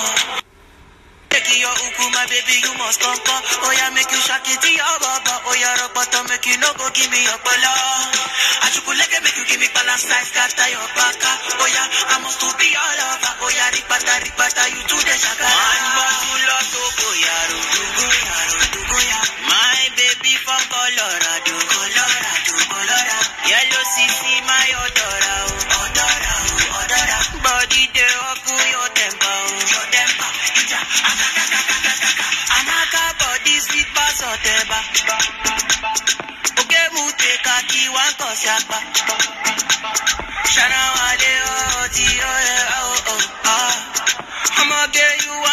Take your uku, my baby, you must come come. Oh yeah, make you shake it to your baba. Oh yeah, rock bottom, make you no go give me your bala. Achukuleke, make you give me balance size, scatter your baka. Oh yeah, I must to be all over. Oh yeah, ripata, ripata, you to the shaka. One bottle of Togo, yaro, Togo, yaro, Togo, ya. My baby from Colorado, Colorado, Colorado. Yellow CC, my odora, oh, odora, oh, odora. Body de oku, your temper, oh, your temper. Ija, akakakakakaka. Amaka body sweet bass oteba. Oge mute kaki wan kosi apa. Shana wale oh, ti oh, eh, oh, oh, ah. I'ma get you